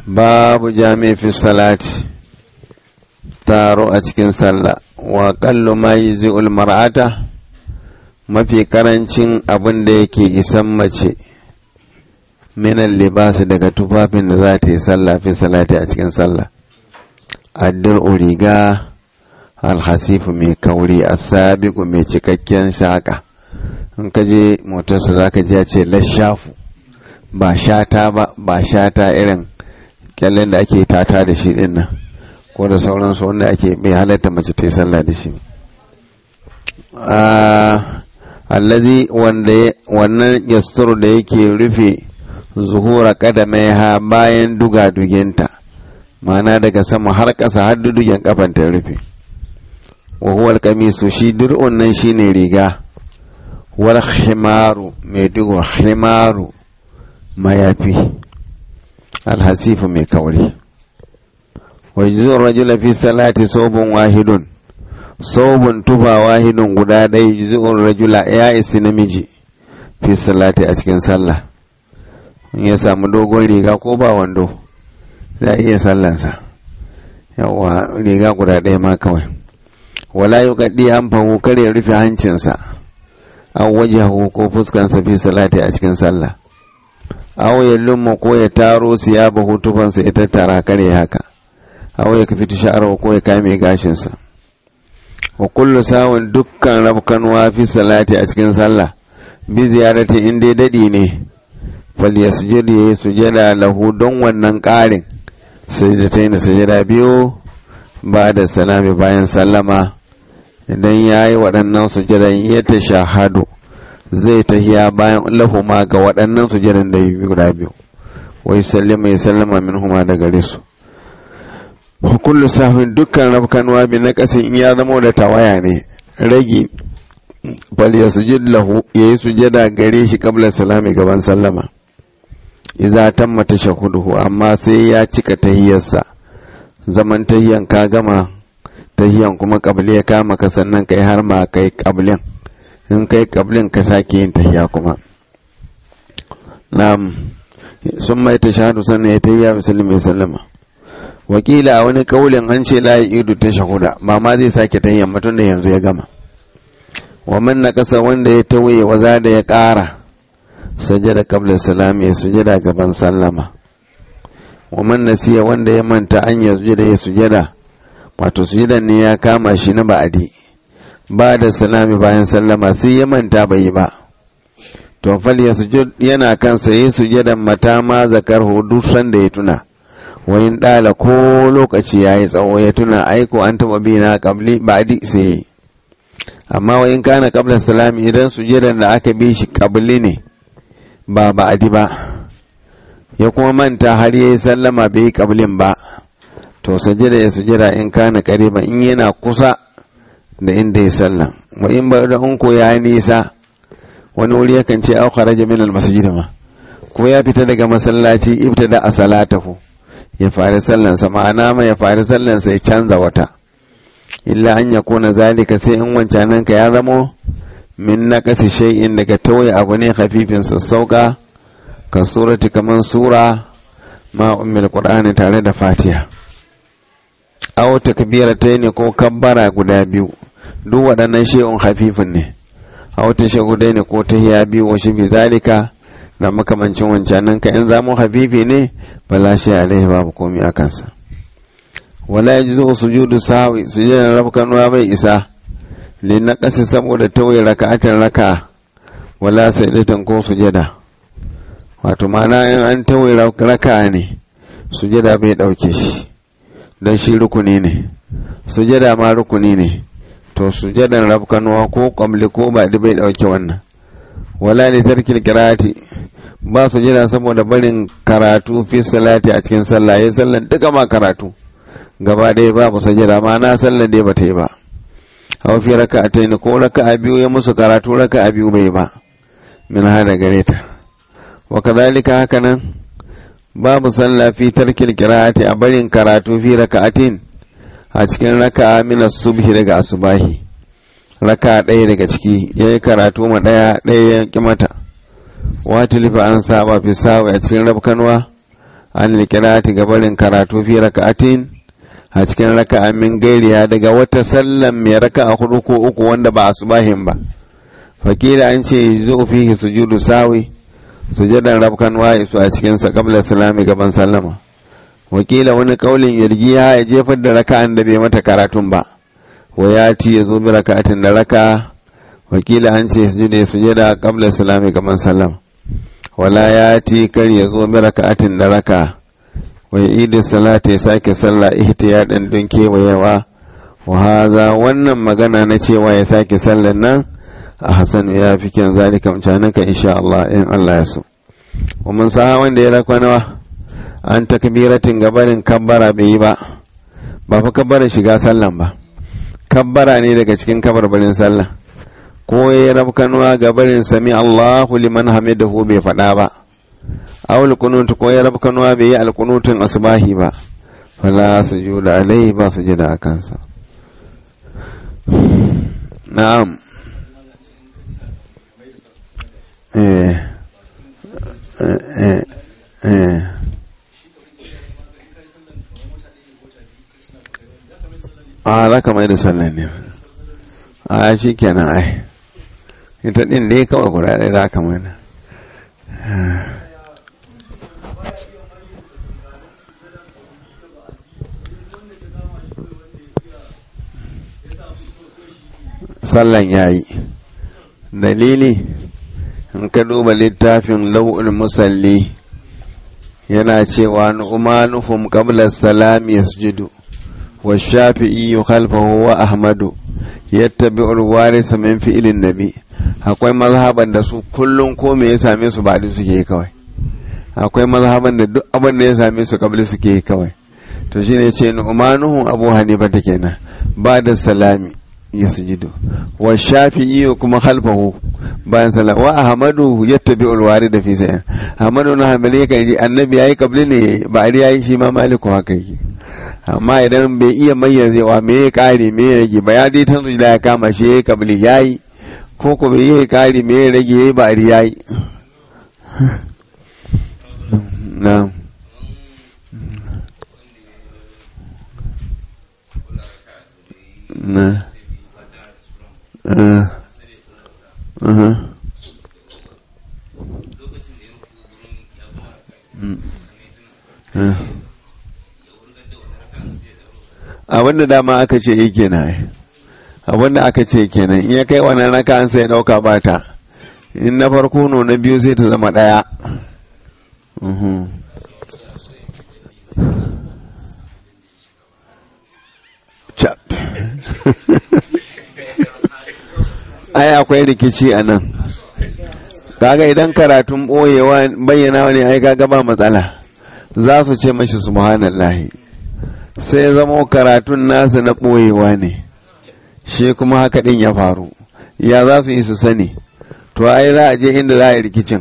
babu jami fi salati taro a cikin sallah wa kallo ma yi zi'ul mar'ata mafi karancin abin da yake isan mace minan libasi daga tufafin da za ta yi sallah fi salati a cikin sallah addir riga alhasifu mai kauri a sabiku mai cikakken shaka in ka je motarsa za ka ji ce lashafu ba shata ba ba shata irin kyallen da ake tata da shi din nan ko da sauransu wanda ake bai halatta mace ta yi sallah da shi allazi wanda wannan yasturu da yake rufe zuhura kadamai ha bayan duga duginta ma'ana daga sama har ƙasa har dudugen kafan ta rufe wa huwa kamisu shi dir'un nan shine riga wal khimaru mai digo khimaru mayafi alhasifu mai kauri wa yuzu rajula fi salati sobun wahidun sobun tufa wahidun guda ɗaya yuzu rajula ya isi namiji fi salati a cikin sallah in ya samu dogon riga ko ba wando za a iya sallansa yawa riga guda ɗaya ma kawai wala yi kaɗi an fahu kar ya rufe hancinsa an waje ko fuskansa fi salati a cikin sallah aw ya lumma ko ya taro siyaba hutufansa ya tattara kare haka aw ya kafi sha'ar ko ya kame gashinsa wa kullu sawun dukkan rabkanwa fi salati a cikin sallah bi ziyarati in dai dadi ne fal yasjud ya sujada lahu don wannan ƙarin sajdatain sujada biyu ba da salami bayan sallama idan ya yi waɗannan sujadan ya ta shahadu zai tahiya bayan lahuma ga waɗannan sujadan da yi guda biyu wai sallama ya sallama min huma da gare su kullu sahwin dukkan rafkanuwa bi na ƙasin in ya zama da tawaya ne ragi fal ya sujud lahu ya yi sujada gare shi kabla salami gaban sallama iza tamma tashahuduhu amma sai ya cika tahiyarsa zaman tahiyan ka gama tahiyan kuma kabli ya kama ka sannan kai har ma kai kablin in kai kablin ka sake yin tahiya kuma na'am sun mai tashahadu sannan ya tahiya musulmi mai sallama wakila a wani kaulin an ce la idu ta shahuda ba ma zai sake tahiyan mutum da yanzu ya gama wa man na kasa wanda ya tawaye waza da ya kara sajada kabla salami ya sujada gaban sallama wa man nasiya wanda ya manta an ya sujada ya sujada wato sujadan ne ya kama shi na ba'adi ba da salami bayan sallama sai ya manta bai yi ba to fal ya sujud yana kansa yi sujadan mata ma zakar hudu da ya tuna wayin dala ko lokaci ya yi tsawo ya tuna aiko an taba bi na kabli ba'adi sai amma wayin kana kabla salami idan sujadan da aka bi shi kabli ne ba ba'adi ba ya kuma manta har ya yi sallama bai yi kablin ba to sajada ya sujada in kana kariba in yana kusa da inda ya sallah wa in ba da unko ya nisa wani wuri yakan ce au kharaja min al masjid ma ko ya fita daga masallaci ibtada a salatahu ya fara sallan sa ma'ana ma ya fara sallan sa ya canza wata illa an yakuna zalika sai in wancanan ka ya zamo min naqasi shay'in daga tawaye abu ne khafifin sassauka ka surati kaman sura ma ummil qur'ani tare da fatiha aw takbiratayn ko kabbara guda biyu duk waɗannan shay'un khafifin ne aw tashahudaini ko tahiya biyu wa shi zalika da makamancin wancanan ka in zamu hafifi ne bala shi alaihi babu komai a kansa wala yajzu sujudu sahwi sujudan rabkanuwa bai isa li naqasi saboda tawaye raka'atan raka'a wala sajdatan ko sujada wato ma'ana in an tawaye raka'a ne sujada bai dauke shi don shi rukuni ne sujada ma rukuni ne to sujadan rabkanuwa ko kwamli ko ba bai dauke wannan wala ne tarkil kirati ba sujada saboda barin karatu fi salati a cikin sallah ya sallan duka ma karatu gaba ɗaya babu sujada ma na sallan dai bata yi ba hawa fi raka'atayn ko raka'a biyu ya musu karatu raka'a biyu bai ba min hada gare ta wa kadhalika haka nan babu sallah fi tarkil qira'ati a barin karatu fi raka'atin a cikin raka'a min subhi daga asubahi raka ɗaya daga ciki yayi karatu ma ɗaya ɗaya ya ki mata wata lifa an saba fi sawa a cikin rabkanwa an likirati gabarin karatu fi raka'atin a cikin raka'a min gairiya daga wata sallan mai raka'a hudu ko uku wanda ba asubahin ba fakila an ce zo fihi sujudu sawi sujadan rabkan waye su a cikin sa qabla salami gaban sallama wakila wani kaulin yargiya ya jefar da raka'an da bai mata karatun ba wa ya ci ya zo bi raka'atin da raka wakila an ce sujudu sujada qabla salami gaban sallama wala ya ti kar ya zo bi raka'atin da raka wa idu salata ya sake sallah ihtiyadan don kewayewa wa haza wannan magana na cewa ya sake sallan nan a hasan ya fi kyan zalika mutanen ka insha Allah in Allah ya so wa mun sa wanda ya rakwa nawa an takbiratin gabarin kabbara bai yi ba ba fa kabbara shiga sallan ba kabbara ne daga cikin kabarbarin sallah ko ya rabkanuwa gabarin sami Allahu liman hamidahu bai faɗa ba awul kunut ko ya rabkanuwa bai yi alkunutun asbahi ba fala sujuda alai ba sujuda a kansa na'am eh eh eh a za ka mai da sallan ne a shi kenan ai ita din dai kawai guda ɗaya za ka mai da sallan ya yi dalili in ka duba littafin lau'ul musalli yana cewa nu'manuhum qabla salami yasjudu wa shafi'i khalfahu wa ahmadu yattabi'u al-waris min fi'lin nabi akwai mazhaban da su kullum ko me ya same su ba suke kawai akwai mazhaban da duk abin da ya same su kabli suke kawai to shine ce nu'manuhum abu hanifa ta kenan ba da salami ya sujudu wa shafi'i kuma khalfahu bayan salam wa ahmadu yattabi ulwari da fi sayan ahmadu na hanbali kan ji annabi yayi kabli ne ba ari yayi shi ma maliku haka yake amma idan bai iya mayyazewa me ya kare me ya rage ba ya dai tan da ya kama shi yayi kabli yayi ko ko bai yi kare me ya rage yayi ba ari yayi na'am na Uh, uh-huh. mm. uh. abinda dama aka ce yi kenan abinda aka ce kenan in ya kai wannan raka an sai dauka bata in na farko no na biyu sai ta zama daya uh-huh. ai akwai rikici a nan kaga idan karatun ɓoyewa bayyana ne ai kaga ba matsala za su ce mashi subhanallahi sai zamo karatun nasa na ɓoyewa ne shi kuma haka ɗin ya faru ya za su yi su sani to ai za a je inda za a yi rikicin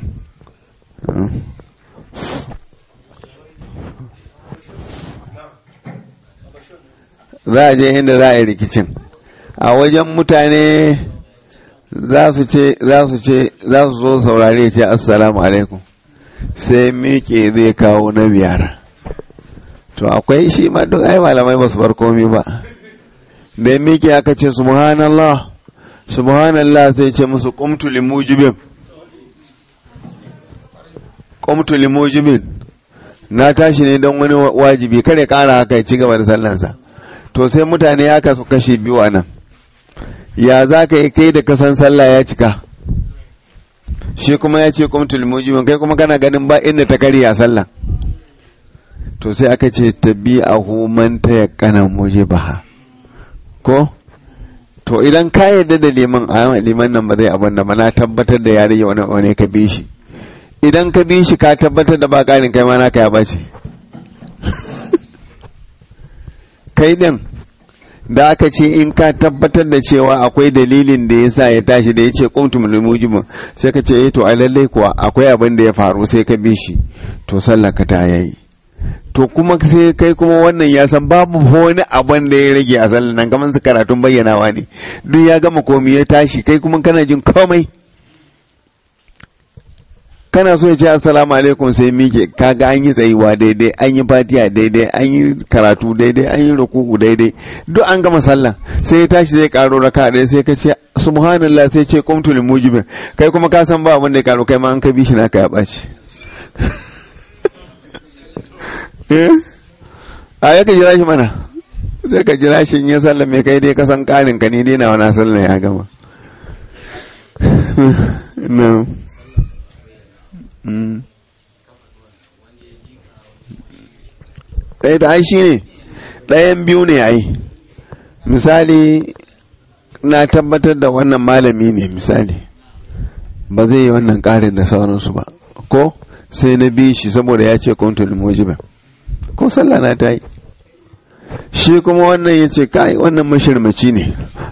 za a je inda za a yi rikicin a wajen mutane za su ce za su ce za su zo saurare ce assalamu alaikum sai miƙe zai kawo na biyar to akwai shi ma duk ai malamai ba su bar komi ba da miƙe aka ce subhanallah subhanallah sai ce musu qumtu limujibin qumtu limujibin na tashi ne don wani wajibi kare kara haka ya ci gaba da sallansa to sai mutane ya kasu kashe biyu a nan ya za ka yi kai da kasan sallah ya cika shi kuma ya ce kumtul mujibin kai kuma kana ganin ba inda ta karya sallah to sai aka ce tabi'ahu man tayaqqana mujibaha ko to idan ka yarda da liman a liman nan ba zai abin da ba na tabbatar da ya rage wani wani ka bi shi idan ka bi shi ka tabbatar da ba ƙarin kai ma naka ya bace kai din da aka ce in ka tabbatar da cewa akwai dalilin da ya sa ya tashi da ya ce kuntum mujibin sai ka ce to a lallai kuwa akwai abin da ya faru sai ka bi shi to sallah ka ta yayi to kuma sai kai kuma wannan ya san babu wani abin da ya rage a sallah nan kamar su karatun bayyanawa ne duk ya gama komi ya tashi kai kuma kana jin komai kana so ya ce assalamu alaikum sai mike kaga an yi tsayuwa daidai an yi fatiya daidai an yi karatu daidai an yi rukuku daidai duk an gama sallah sai ya tashi zai karo raka ɗaya sai ka ce subhanallah sai ce qumtu lil mujibin kai kuma ka san ba abin da ya karo kai ma an ka bi shi naka ya ɓaci a ya ka jira shi mana sai ka jira shi in ya sallah mai kai dai ka san karin ka ne dai na wani sallah ya gama no ɗaya da shi ne ɗayan biyu ne ai misali na tabbatar da wannan malami ne misali ba zai yi wannan ƙarin da sauransu ba ko sai na bi shi saboda ya ce kuntul mujiba ko sallah na ta yi shi kuma wannan ya ce kai wannan mashirmaci ne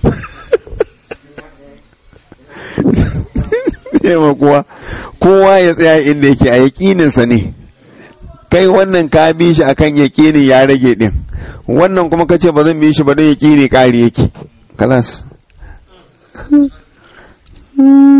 yawa kuwa kowa ya tsaya inda yake a yaƙininsa ne kai wannan ka bi shi akan yaƙinin ya rage ɗin wannan kuma kace ba zan bi shi ba don yaƙini ƙari yake kalas